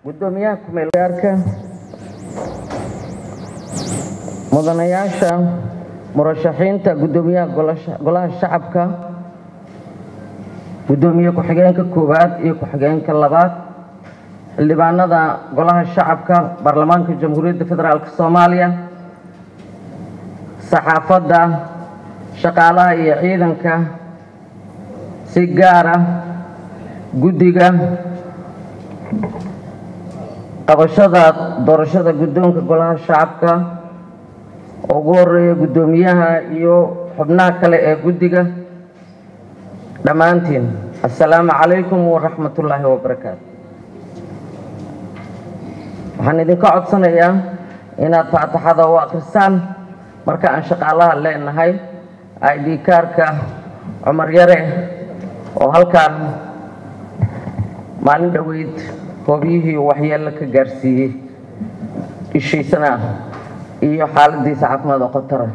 gudoomiyaha kumeelgaarka mudanayaasha murashaxiinta gudoomiyaha golaha shacabka gudoomiye ku-xigeenka koowaad iyo ku-xigeenka labaad xildhibaanada golaha shacabka baarlamaanka jamhuuriyadda federaalk soomaaliya saxaafadda shaqaalaha iyo ciidanka si gaara guddiga qabashada doorashada guddoonka golaha shacabka oo ugu horeeya guddoomiyaha iyo xubnaha kale ee guddiga dhammaantiin assalaamu calaykum waraxmatullaahi wabarakaatu waxaan idinka codsanayaa inaad faataxada u akhrisaan marka aan shaqaalaha leenahay id kaarka cumar yare oo halkaan maalin dhoweyd hoobiyihii waxyeello ka gaarsiiyey ishiisana iyo xaaladiisa caafimaad oo khatara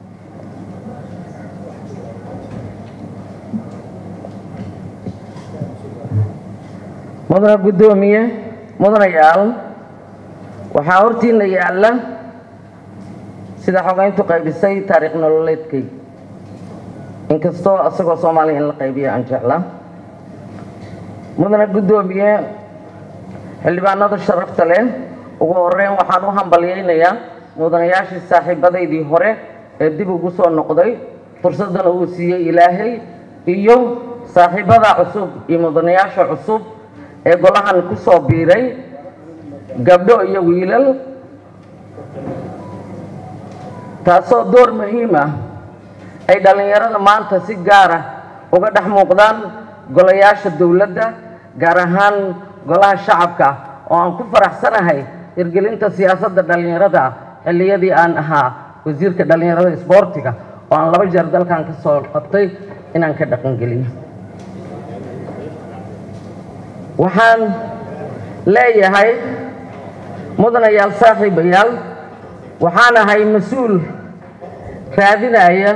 mudana guddoomiye mudanayaal waxaa hortiina yaalla sida xogeyntu qaybisay taariikh nololeedkay inkastoo isagoo soomaaliya in la qaybiyo aan jeclaa mudana guddoomiye xildhibaanada sharafta leh ugu horeyn waxaan u hambalyaynayaa mudanayaashii saaxiibadaydii hore ee dib ugu soo noqday fursaddana uu siiyey ilaahay iyo saaxiibada cusub iyo mudanayaasha cusub ee golahan ku soo biiray gabdho iyo wiilal taasoo door muhiim ah ay dhallinyarada maanta si gaara uga dhex muuqdaan golayaasha dowladda gaar ahaan golaha shacabka oo aan ku faraxsanahay hirgelinta siyaasadda dhallinyarada xilliyadii aan ahaa wasiirka dhallinyarada isboortiga oo aan laba jeer dalkan ka soo qabtay inaan ka dhaqangeliyo waxaan leeyahay mudanayaal saaxiibayaal waxaan ahay mas-uul raadinaya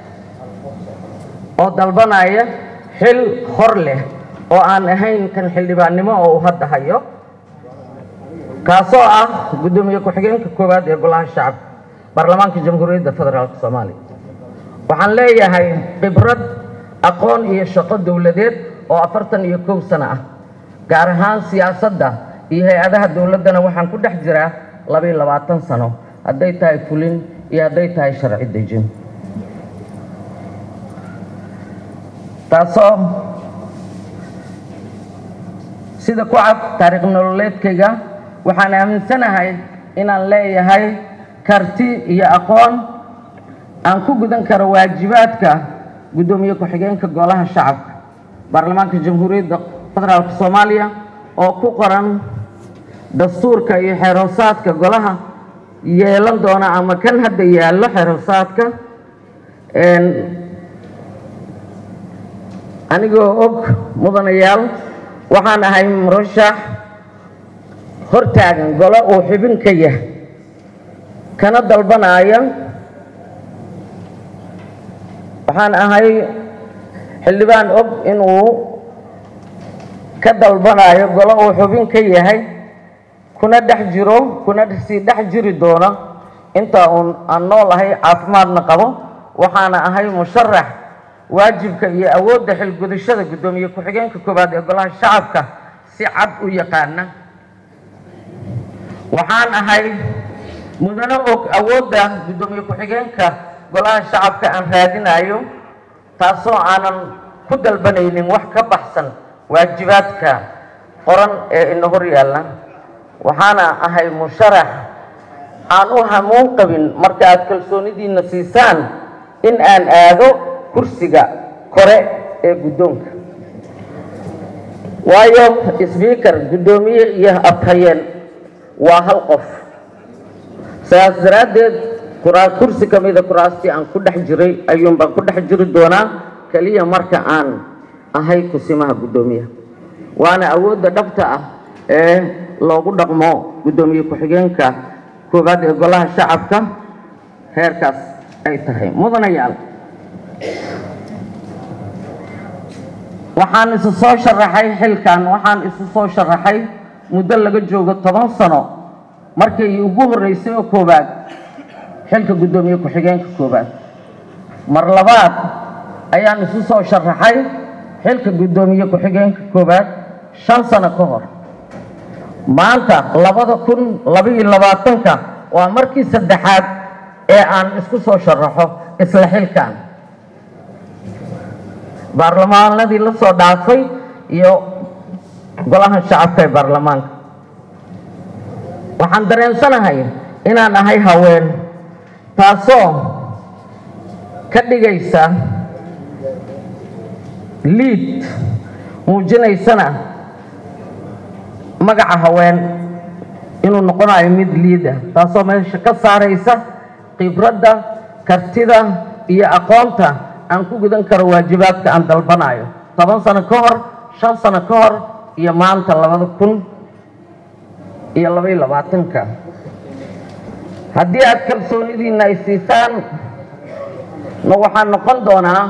oo dalbanaya xil hor leh oo aan ahayn kan xildhibaannimo oo uu hadda hayo kaasoo ah guddoomiye ku-xigeenka koowaad ee golaha shacabka baarlamaanka jamhuuriyadda federaalk soomaaliya waxaan leeyahay khibrad aqoon iyo shaqo dowladeed oo afartan iyo kow sano ah gaar ahaan siyaasadda iyo hay-adaha dowladdana waxaan ku dhex jiraa labaiyo labaatan sano hadday tahay fulin iyo hadday tahay sharci dejin taasoo sida ku cad taariikh nololeedkayga waxaan aaminsanahay inaan leeyahay karti iyo aqoon aan ku gudan karo waajibaadka guddoomiye ku-xigeenka golaha shacabka baarlamaanka jamhuuriyadda federaalk soomaaliya oo ku qoran dastuurka iyo xeerhoosaadka golaha yeelan doona ama kan hadda yaallo xeerhoosaadka anigoo og mudanayaal waxaan ahay murashax hortaagan golo uu xubin ka yah kana dalbanaya waxaan ahay xildhibaan og inuu ka dalbanayo golo uu xubin ka yahay kuna dhex jiro kuna sii dhex jiri doono inta uun aan noolahay caafimaadna qabo waxaana ahay musharax waajibka iyo awoodda xilgudashada guddoomiye ku-xigeenka koowaad ee golaha shacabka si cad u yaqaana waxaan ahay mudano og awoodda guddoomiye ku-xigeenka golaha shacabka aan raadinayo taasoo aanan ku dalbanaynin wax ka baxsan waajibaadka qoran ee ina hor yaalla waxaana ahay musharax aan u hamuun qabin marka aad kalsoonidiina siisaan in aan aado kursiga kore ee guddoonka waayo sbiikar guddoomiye iyo afhayeen waa hal qof sidaas daraaddeed kursi ka mida kuraastii aan ku dhex jiray ayuun baan ku dhex jiri doonaa keliya marka aan ahay kusimaha guddoomiyaha waana awoodda dhabta ah ee loogu dhaqmo guddoomiye ku-xigeenka koowaad ee golaha shacabka heerkaas ay tahay mudanayaal waxaan isu soo sharaxay xilkan waxaan isu soo sharaxay muddo laga joogo toban sano markii ugu horreysay oo koowaad xilka guddoomiye ku-xigeenka koowaad mar labaad ayaan isu soo sharaxay xilka guddoomiye ku-xigeenka koowaad shan sano ka hor maanta labada kun labaiyo labaatanka waa markii saddexaad ee aan isku soo sharaxo isla xilkan baarlamaanadii la soo dhaafay iyo golaha shacabka ee baarlamaanka waxaan dareensanahay inaan ahay haween taasoo ka dhigaysa liid muujinaysana magaca haween inuu noqonayo mid liid ah taasoo meesha ka saaraysa khibradda kartida iyo aqoonta aan ku gudan karo waajibaadka aan dalbanayo toban sano ka hor shan sano ka hor iyo maanta labada kun iyo labaiyo labaatanka haddii aad kalsoonidiina ay siisaan na waxaan noqon doonaa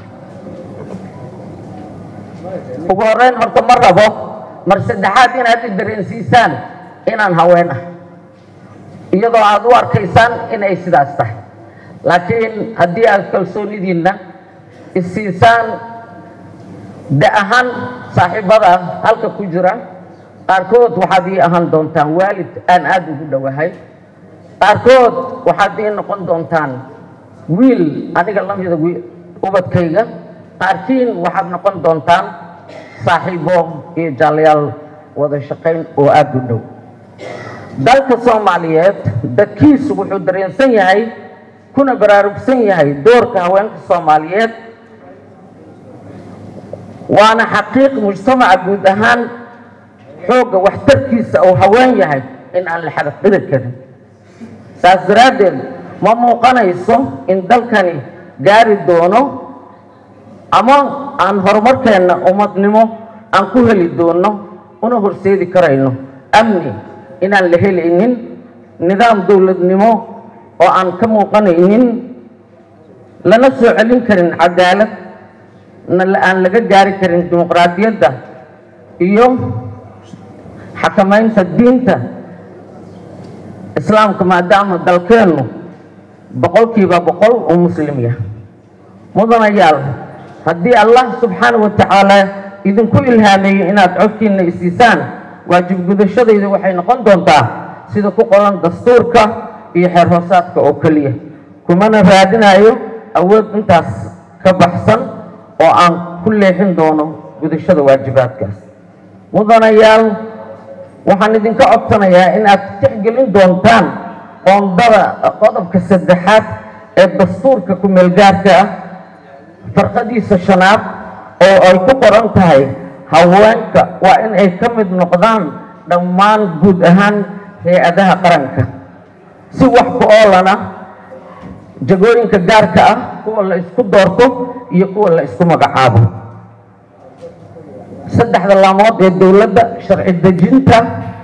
ugu horeyn horta ma rabo mar saddexaad inaad i dareensiisaan inaan haween ah iyadoo aad u arkaysaan in ay sidaas tahay laakiin haddii aad kalsoonidiinna isiisaan da ahaan saaxiibada halka ku jira qaarkood waxaad ii ahaan doontaan waalid aan aada ugu dhowahay qaarkood waxaad ii noqon doontaan wiil aniga lamida ubadkayga qaarkiin waxaad noqon doontaan saaxiibo iyo jaalayaal wada shaqayn oo aada u dhow dalka soomaaliyeed dadkiisu wuxuu dareensan yahay kuna baraarugsan yahay doorka haweenka soomaaliyeed waana xaqiiq mujtamaca guud ahaan xoogga waxtarkiisa uu haween yahay in aan la xadaqiri karin saas daraaddeed ma muuqanayso in dalkani gaari doono ama aan horumarkeenna ummadnimo aan ku heli doono una horseedi karayno amni inaan la helaynin nidaam dowladnimo oo aan ka muuqanaynin lana soo celin karin cadaalad aan laga gaari karin dimuqraadiyadda iyo xakamaynta diinta islaamka maadaama dalkeennu boqolkiiba boqol uu muslim yahay mudanayaal haddii allah subxaana wa tacaala idinku ilhaameeyo inaad codkiina isiisaan waajib gudashadayda waxay noqon doontaa sida ku qoran dastuurka iyo xeer hoosaadka oo keliya kumana raadinayo awood intaas ka baxsan oo aan ku leexin doono gudashada waajibaadkaas mudanayaal waxaan idinka codsanayaa in aad tixgelin doontaan qoondada qodobka saddexaad ee dastuurka ku-meelgaarka ah farqadiisa shanaad oo ay ku qoran tahay haweenka waa in ay ka mid noqdaan dhammaan guud ahaan hay-adaha qaranka si wax ku oolana jagooyinka gaarka ah kuwa la isku doorto iyo kuwa la isku magacaabo saddexda laamood ee dowladda sharci dejinta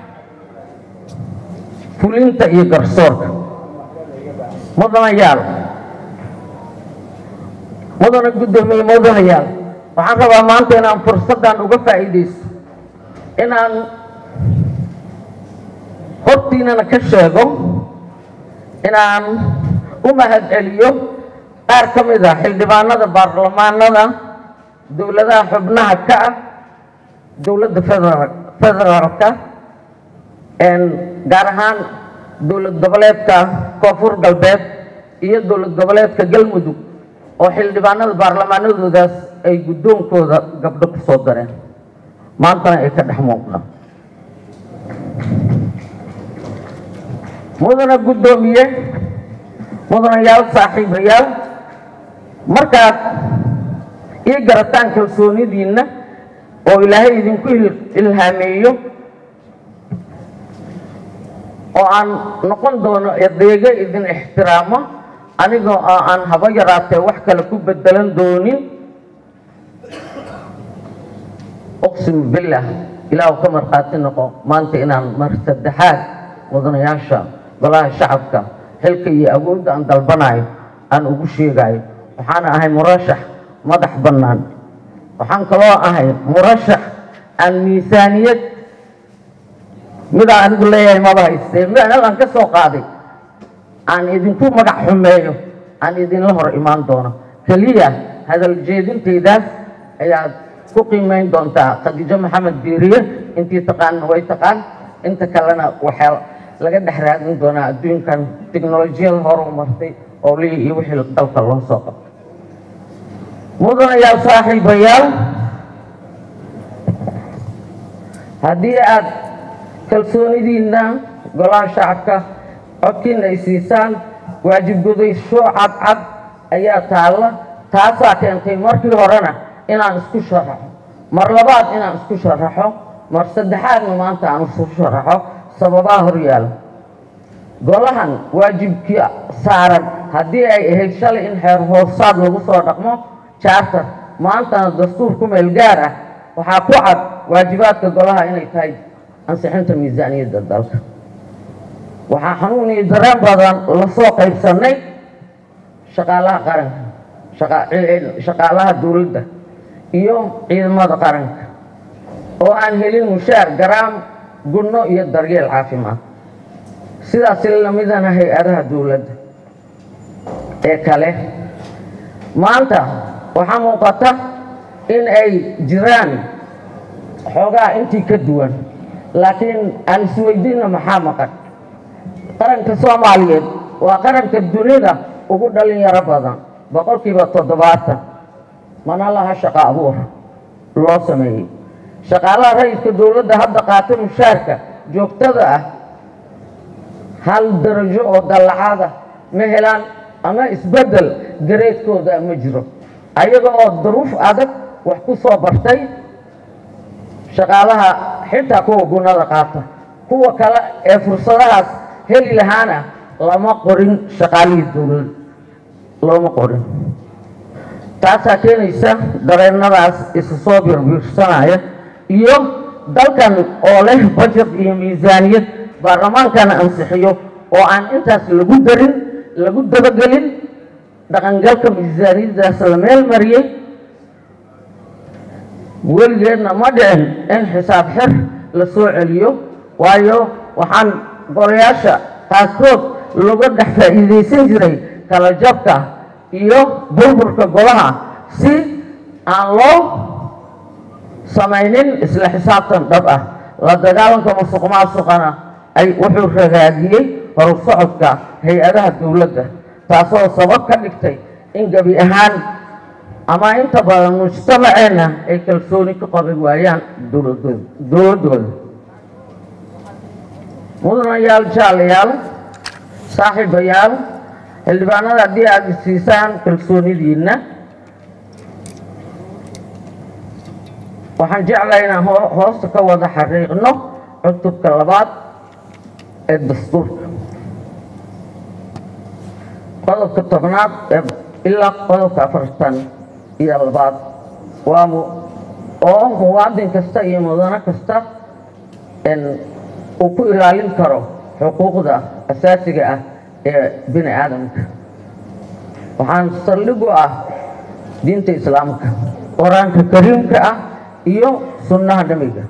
fulinta iyo garsoorka mudanayaal mudana guddoomiye mudanayaal waxaan rabaa maanta inaan fursaddan uga faa'iidaysto inaan hortiinana ka sheego inaan u mahad celiyo qaar ka mid ah xildhibaanada baarlamaanada dowladaha xubnaha ka ah dowladda federa federaalka gaar ahaan dowlad goboleedka koonfur galbeed iyo dowlad goboleedka galmudug oo xildhibaanada baarlamaanadoodaas ay guddoonkooda gabdho ku soo dareen maantana ay ka dhex muuqdaan mudana guddoomiye mudanayaal saaxiibayaal markaad ii garataan kalsoonidiinna oo ilaahay idinku ilhaameeyo oo aan noqon doono adeego idin ixtiraamo anigoo aan haba yaraatee wax kale ku bedelan doonin uqsimu billah ilaahu ka markhaati noqo maanta inaan mar saddexaad mudanayaasha golaha shacabka xilka iyo awoodda aan dalbanayo aan ugu sheegayo waxaan ahay murashax madax bannaan waxaan kaloo ahay murashax aan miisaaniyad midaan anigu leeyahay maba haystee meel aan ka soo qaaday aan idinku magac xumeeyo aan idinla hor imaan doono keliya hadal jeedintaydaas ayaad ku qiimeyn doontaa khadiijo maxamed biiriye intii taqaanna way taqaan inta kalena waxaa laga dhex raadin doonaa adduunkan tiknolojiyada horu martay oo lii iyo wixii dalka loo soo qabtay mudanayaal saaxiibayaal haddii aad kalsoonidiinna golaha shacabka codkiina ay siisaan waajib gudaysho cadcad ayaa taalla taasaa keentay markii horena inaan isku sharaxo mar labaad inaan isku sharaxo mar saddexaadna maanta aan isku sharaxo sababaha horyaala golahan waajibkii saaran haddii ay ahayd shalay in xeer hoosaad lagu soo dhaqmo charter maantana dastuur ku meel gaar ah waxaa ku cad waajibaadka golaha inay tahay ansixinta miisaaniyadda dalka waxaa xanuun iyo dareen badan lasoo qaybsanay shaqaalaha qaranka shaqaalaha dowladda iyo ciidamada qaranka oo aan helin mushaar garaam gunno iyo daryeel caafimaad sidaas lamidana hay-adaha dowladda ee kale maanta waxaa muuqata in ay jiraan xoogaa intii ka duwan laakiin aan isweydiinna maxaa maqan qaranka soomaaliyeed waa qaranka dunida ugu dhalinyaro badan boqolkiiba toddobaatan mana laha shaqo abuur loo sameeyey shaqaalaha rayidka dowladda hadda qaata mushaarka joogtada ah hal darajo oo dallacaada ma helaan ama isbeddel gareedkooda ma jiro ayaga oo duruuf adag wax ku soo bartay shaqaalaha xitaa kuwa gunada qaata kuwa kale ee fursadahaas heli lahaana lama qorin shaqaalihii dowlad looma qorin taasaa keenaysa dareennadaas isu soo birbiirsanaya iyo dalkan oo leh bajet iyo miisaaniyad baarlamaankana ansixiyo oo aan intaas lagu darin lagu dabagelin dhaqangalka miisaaniyaddaas la meel mariyey weligeedna ma dhicin in xisaab xir la soo celiyo waayo waxaan golayaasha qaarkood laga dhex faa'iidaysan jiray kala jabka iyo burburka golaha si aan loo samaynin isla xisaabtan dhab ah la dagaalanka musuq maasuqana ay wuxuu ragaadiyey horu socodka hay-adaha dowladda taasoo sabab ka dhigtay in gebi ahaan ama inta badan mujtamaceenna ay kalsooni ka qabi waayaan dowladooda dowladdooda mudanayaal jaalayaal saaxiibayaal xildhibaanada haddii aada isiisaan kalsoonidiinna waxaan jeclahay inaan hoosta ka wada xaqiiqno cutubka labaad ee dastuurka qodobka tobnaad ee ilaa qodobka afartan iyo labaad waa oo muwaadin kasta iyo mudano kasta uu ku ilaalin karo xuquuqda asaasiga ah ee bini aadamka waxaan saldhig u ah diinta islaamka qur-aanka kariimka ah iyo sunnaha nabiga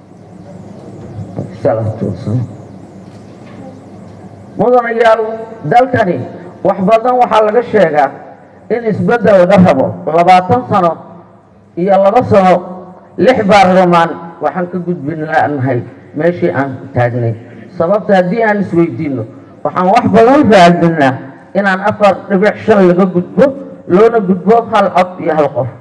mudanayaal dalkani wax badan waxaa laga sheegaa in isbeddel laga rabo labaatan sano iyo laba sano lix baarlamaan waxaan ka gudbin lanahay meeshii aan taagnay sababta haddii aan isweydiinno waxaan wax badan raadinaa inaan afar dhibic shan laga gudbo loona gudbo hal cod iyo hal qof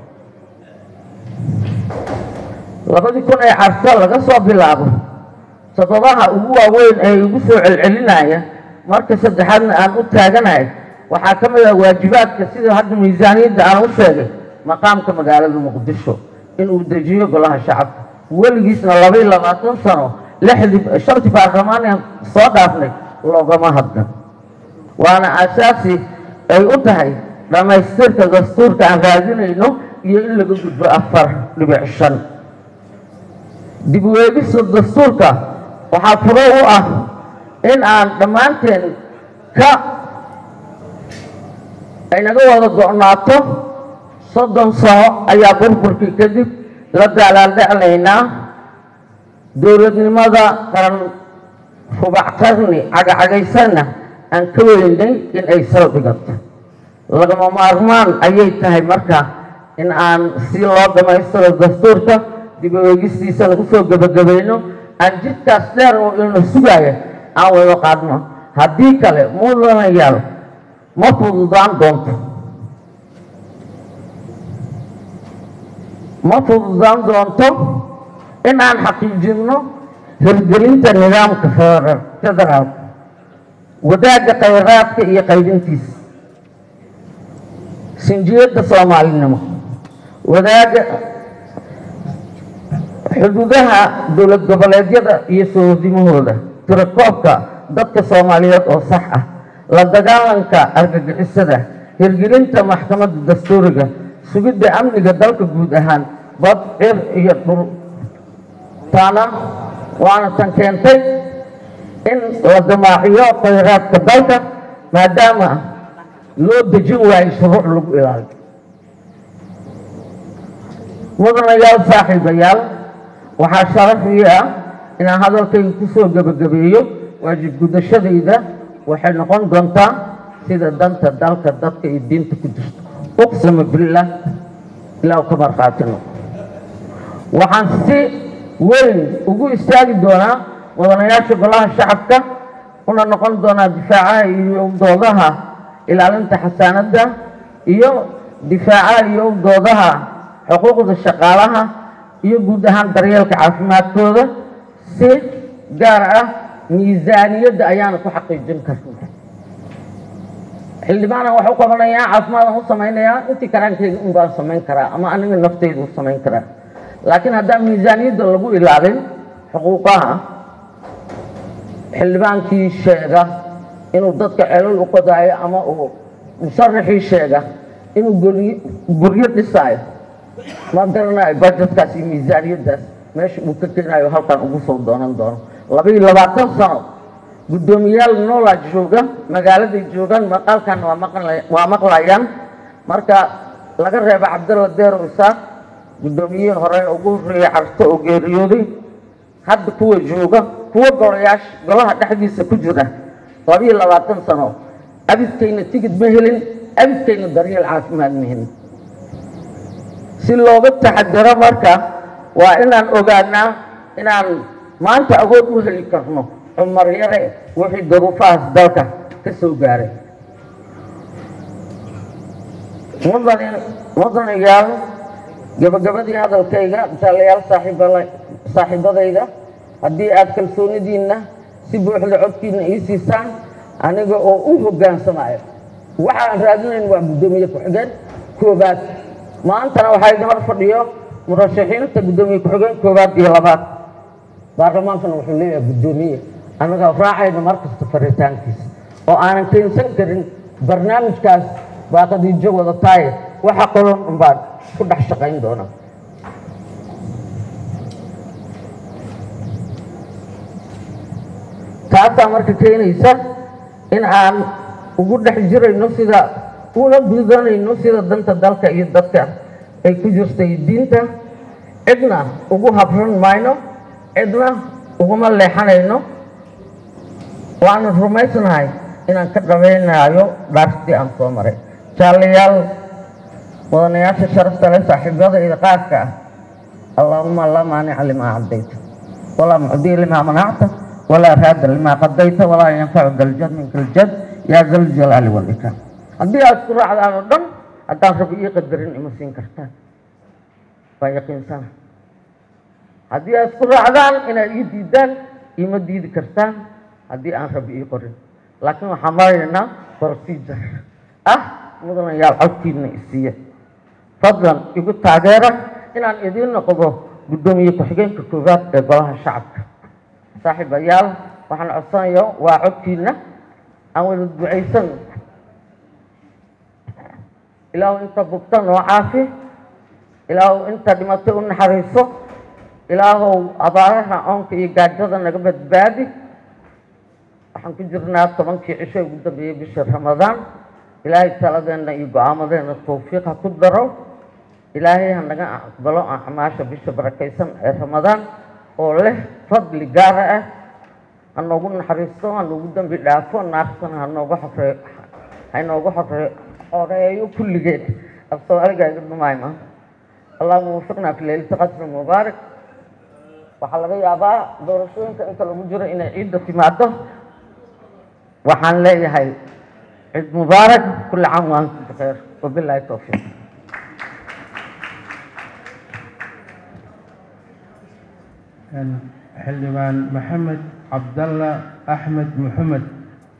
labadii kun ee carta laga soo bilaabo sababaha ugu waaweyn ee igu soo celcelinaya marka saddexaadna aan u taaganahay waxaa ka mid ah waajibaadka sida hadda miisaaniyadda aan u sheegay maqaamka magaalada muqdisho inuu dejiyo golaha shacabka weligiisna labaiy labaatan sano lixdii shantii baarlamaan aan soo dhaafnay loogama hadlan waana asaasi ay u tahay dhammaystirka dastuurka aan raadinayno iyo in laga gudbo afar dhibic shan dib u eegista dastuurka waxaa furo u ah in aan dhammaanteen ka ay naga wada go'naato soddon sano ayaa burburkii kadib la daalaaldheclaynaa dowladnimada qaran rubac qarni cagacagaysanna aan ka weynay in ay sal dhigato lagama maarmaan ayay tahay marka in aan si loo dhammaystiro dastuurka dib u eegistiisana usoo gebagabayno aan jidkaas dheer oo ina sugaaya aan wada qaadno haddii kale mudanayaal ma fududaan doonto ma fududaan doonto in aan xaqiijinno hirgelinta nidaamka federaalka wadaagga khayraadka iyo qaybintiisa sinjiyadda soomaalinimo wadaagga xuduudaha dowlad goboleedyada iyo soodimahooda tirakoobka dadka soomaaliyeed oo sax ah la dagaalanka argagixisada hirgelinta maxkamadda dastuuriga sugidda amniga dalka guud ahaan bad cir iyo dhul taana waana tan keentay in la damaaciyo khayraadka dalka maadaama loo dejin waayo shuruuc lagu ilaaliyo mudanayaal saaxiibayaal waxaa sharaf ii ah inaan hadalkayga kusoo gebagabeeyo waajib gudashadayda waxay noqon doontaa sida danta dalka dadka iyo diinta ku jirto uqsama billah ilaa ka markhaatino waxaan si weyn ugu istaagi doonaa mudanayaasha golaha shacabka una noqon doonaa difaacaha iyo doodaha ilaalinta xasaanadda iyo difaacaha iyo doodaha xuquuqda shaqaalaha iyo guud ahaan daryeelka caafimaadkooda si gaar ah miisaaniyadda ayaana ku xaqiijin karna xildhibaanan wax u qabanayaa caafimaadaan u samaynayaa intii karaankeyga un baan samayn karaa ama aniga nafteyda u samayn karaa laakiin haddaan miisaaniyadda lagu ilaalin xuquuqaha xildhibaankii sheega inuu dadka celol u qodaayo ama uu musaraxii sheega inuu guryo dhisaayo ma garanayo bajetkaas iyo miisaaniyaddaas meesha uu ka keenayo halkan ugu soo doonan doono laba iyo labaatan sano guddoomiyaal noolaa jooga magaaladay joogaan maqaalkan waa maqlayaan marka laga reeba cabdalla deero isaaq guddoomiyihii hore ugu horreeyey carto oo geeriyooday hadda kuwa jooga kuwa golayaasha golaha dhexdiisa ku jira laba iyo labaatan sano abidkayna tigid ma helin abidkayna daryeel caafimaad ma helin si looga taxadaro marka waa inaan ogaanaa inaan maanta awood u heli karno cumar yare wixii daruufahaas dalka ka soo gaaray mudan mudanayaal gabagabadii hadalkayga misaalayaal saaxiibala saaxiibadayda haddii aada kalsoonidiinna si buuxda codkiina ii siisaan aniga oo u hoggaansamayo waxaan raadinayn waa guddoomiye ku-xigeen koobaad maantana waxaa idin hor fadhiyo murashaxiinta guddoomiye ku-xigeen koobaad iyo labaad baarlamaankana wuxuu leeyahay guddoomiye annagaa raacayna markasta faritaankiisa oo aanan keensan karin barnaamijkaas baa qadiijo wadataaye waxa qolon unbaan ku dhex shaqayn doona taasaa marka keenaysa in aan ugu dhex jirayno sida una gudanayno sida danta dalka iyo dadka ay ku jirtay diinta cidna ugu habran mayno cidna uguma leexanayno waana rumaysnahay inaan ka dhabaynayo dhaartii aan soo maray jaalayaal mudanayaasha sharafta leh saaxiibada iyo qaadka ah allaahuma laa maanica limaa cadayta walaa mucdiya limaa manacta walaa raada limaa qadayta walaa yanfacu daljad minka aljad yaa daljalaali walikraam haddii aad isku raacdaan oo dhan haddaan rabo ii qadarin ima siin kartaan waa yaqiinsana haddii aad isku raacdaan inaad ii diidaan ima diidi kartaan haddii aan rabo ii qorin laakiin waxaan maraynaa procedure ah mudanayaal codkiina isiiya fadlan igu taageera inaan idiin noqdo guddoomiye ku-xigeenka koowaad ee golaha shacabka saaxiibayaal waxaan codsanayo waa codkiina aan wada ducaysan ilaahu inta bugta noo caafi ilaahu inta dhimatay u naxariiso ilaahow abaaraha oonka iyo gaajada naga badbaadi waxaan ku jirnaa tobankii cisho ugu dambeeyey bisha ramadaan ilaahay taladeenna iyo go-aamadeena tawfiiq ha ku daro ilaahay ha naga aqbalo acmaasha bisha barakaysan ee ramadaan oo leh fadli gaara ah ha noogu naxariisto ha noogu dembi dhaafo naartana ha noogu xore ha inoogu xore xoreeyo kulligeed af soomaaliga iga dhumayma allahuma wafiqnaa fi leylati qadri mubaarak waxaa laga yaabaa doorashooyinka inta lagu jiro inay ciidda timaado waxaan leeyahay ciid mubaarak kulli caam wa antum bikheer wabilaahi towfiiq xildhibaan maxamed cabdalla axmed maxamed